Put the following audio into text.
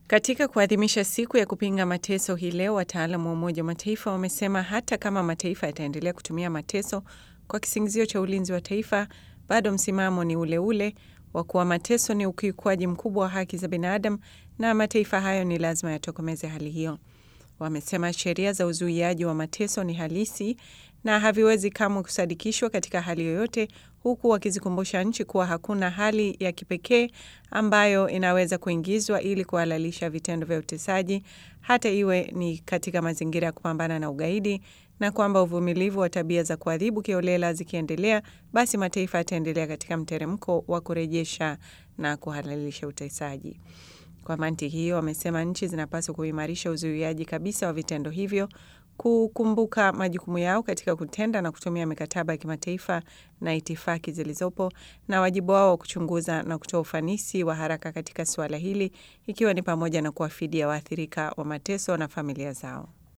Katika kuadhimisha siku ya kupinga mateso hii leo, wataalamu wa Umoja wa Mataifa wamesema hata kama mataifa yataendelea kutumia mateso kwa kisingizio cha ulinzi wa taifa, bado msimamo ni ule ule wa kuwa mateso ni ukiukwaji mkubwa wa haki za binadamu na mataifa hayo ni lazima yatokomeze hali hiyo. Wamesema sheria za uzuiaji wa mateso ni halisi na haviwezi kamwe kusadikishwa katika hali yoyote, huku wakizikumbusha nchi kuwa hakuna hali ya kipekee ambayo inaweza kuingizwa ili kuhalalisha vitendo vya utesaji, hata iwe ni katika mazingira ya kupambana na ugaidi, na kwamba uvumilivu wa tabia za kuadhibu kiolela zikiendelea, basi mataifa yataendelea katika mteremko wa kurejesha na kuhalalisha utesaji. Kwa mantiki hiyo, wamesema nchi zinapaswa kuimarisha uzuiaji kabisa wa vitendo hivyo, kukumbuka majukumu yao katika kutenda na kutumia mikataba ya kimataifa na itifaki zilizopo na wajibu wao wa kuchunguza na kutoa ufanisi wa haraka katika suala hili, ikiwa ni pamoja na kuwafidia waathirika wa mateso na familia zao.